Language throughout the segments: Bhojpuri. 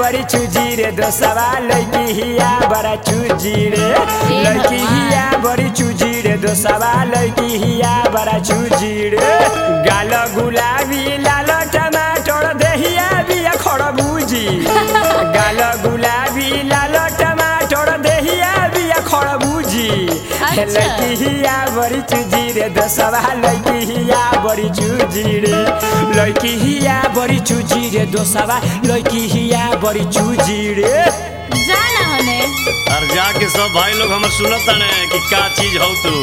बड़ी चूजी रे दोसवा लड़की हिया बड़ा चूजी रे लड़की हिया बड़ी चूजी रे दोसवा लड़की हिया बड़ा चूजी रे गाल गुलाबी लाल टमाटर देहिया बिया खड़बूजी गाल गुलाबी लाल टमाटर देहिया बिया खड़बूजी अच्छा। लड़की हिया बड़ी चूजी रे दोसवा लड़की हिया बड़ी चूजी रे लड़की हिया बड़ी चूजी रे दोसवा लड़की हिया बड़ी चूजी रे जाना होने और जाके सब भाई लोग हमर सुनत ताने कि का चीज हौ तू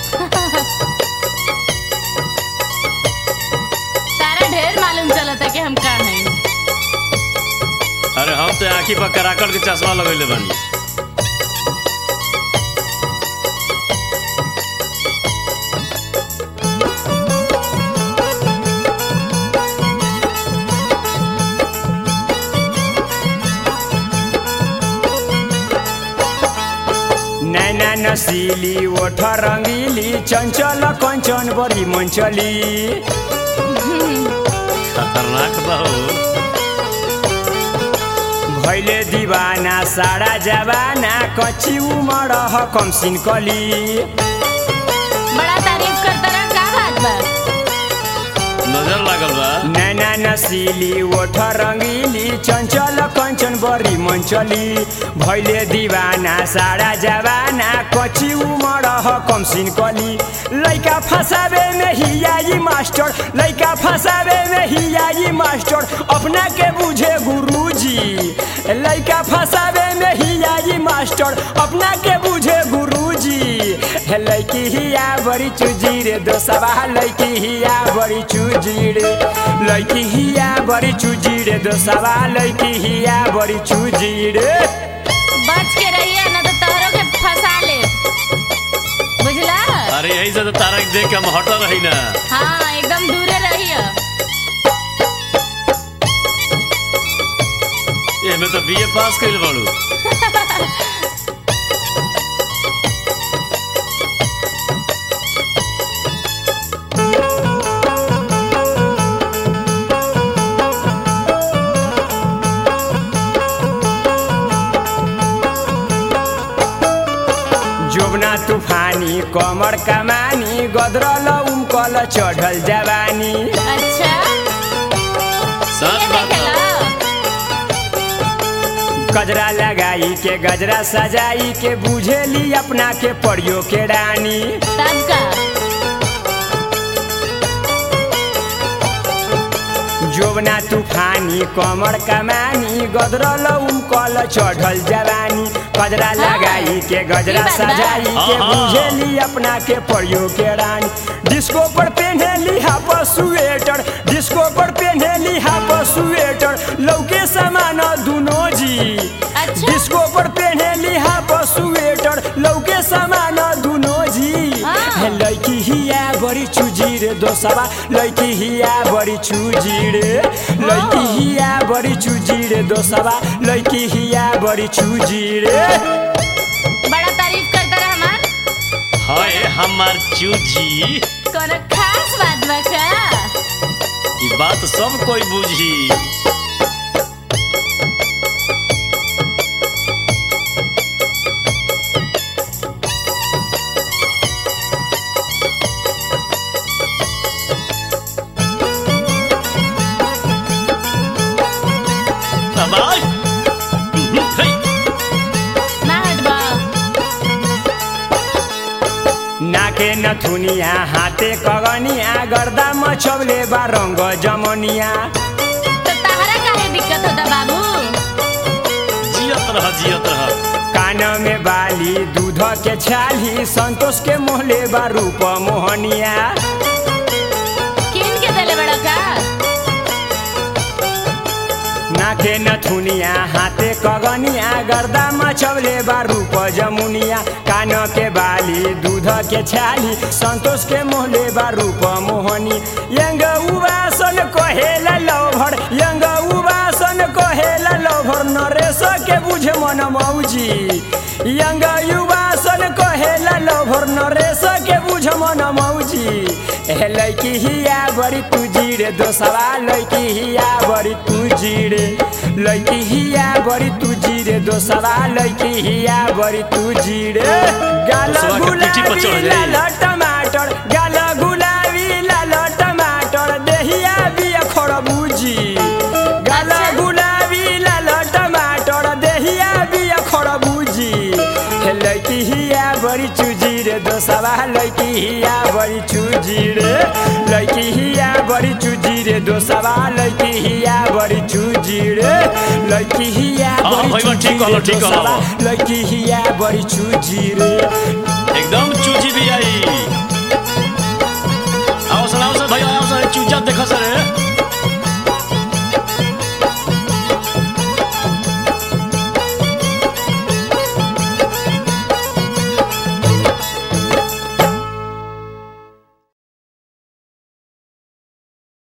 तारा ढेर मालूम चलता कि हम का हैं अरे हम तो आँखी पर कराकट के चश्मा लगैले बानी नैना नसीली ओठ रंगीली चंचल कंचन बड़ी मंचली खतरनाक बा हो भैले दीवाना सारा जवाना कच्ची उमर ह कमसिन कली बड़ा तारीफ करता रहा का बात बा नजर लागल बा नैना नसीली ओठ रंगीली चंचल कंचन बड़ी मंचली भैले दीवाना सारा जवाना कच्ची उमर ह कमसिन कली लैका फसावे में हियाई मास्टर लैका फसावे में हियाई मास्टर अपना के बुझे गुरुजी लैका फसावे में हियाई मास्टर अपना के बुझे गुरुजी हे लैकी हिया बड़ी चूजी रे दोसवा लैकी हिया बड़ी चूजी रे लैकी हिया बड़ी चूजी रे दोसवा लैकी हिया बड़ी चूजी रे बच के रहिए ना तो तोहरों के फंसा ले बुझला अरे यही से तो तारा के देख के हम हटल रही ना हाँ एकदम दूरे रहिए एमे तो बीए पास कइल बाड़ू जोबना तूफानी कमर कमानी गदरल उमकल चढ़ल जवानी अच्छा सच ये बात बा। देखला गजरा लगाई के गजरा सजाई के बुझेली अपना के परियो के रानी तब का जोबना तूफानी कमर कमानी गदरल उमकल चढ़ल जवानी गजरा लगाई के गजरा ई बात बा। सजाई के हाँ, हाँ। बुझेली अपना के परियो के रानी डिस्को पर पहनेली हाफ स्वेटर डिस्को पर पहनेली हाफ स्वेटर लौके समान दुनो जी अच्छा। डिस्को पर पहनेली हाफ स्वेटर लौके समान दुनो जी हाँ। हे लड़की हिया बड़ी चूजी रे दोसवा लड़की हिया बड़ी चूजी रे लड़की हिया बड़ी चूजी रे दोसवा लड़की हिया बड़ी चूजी रे बड़ा तारीफ करता रहा हमार हाय हमार चूजी कोनो खास बात बा का ई बात सब कोई बुझी अब आय। हे, ना हटबा नाके नथुनिया हाथे कगनिया गर्दा मछौले बा रंग जमनिया तो तहरा काहे दिक्कत होता बाबू जियत रह जियत रह कान में बाली दूध के छाली संतोष के मोहले बा रूप मोहनिया किन के देले बड़ा का नाके नथुनिया हाथे कगनिया गर्दा मछौले बा रूप जमुनिया कान के बाली दूध के छाली संतोष के मोहले बा रूप मोहनी यंग उबासन कहेला लौभर यंग उबासन कहेला लौभर नरेश के बुझे मन मौजी यंग युवासन कहेला लौभर नरेश के बुझ मन मौजी हे लैकी हिया बड़ी तुजी रे दोसवा लैकी हिया बड़ी तुजी रे लैकी हिया बड़ी तुजी रे दोसवा लैकी हिया बड़ी तुजी रे गाल दोसवा के पीठी पर चढ़ गुलाबी जाई। लाल टमाटर गाल गुलाबी लाल टमाटर देहिया बिया खरबूजी गाल अच्छा। गुलाबी लाल टमाटर देहिया बिया खरबूजी हे लैकी हिया बड़ी चूजी रे दोसवा लैकी हिया बड़ी चूजी रे लैकी हिया बड़ी चूजी रे दोसवा लैकी हिया बड़ी चूजी रे लैकी हिया हाँ, बड़ी भैया, ठीक चूजी कहलो, रे ठीक कहलो। दोसवा लैकी हिया बड़ी चूजी रे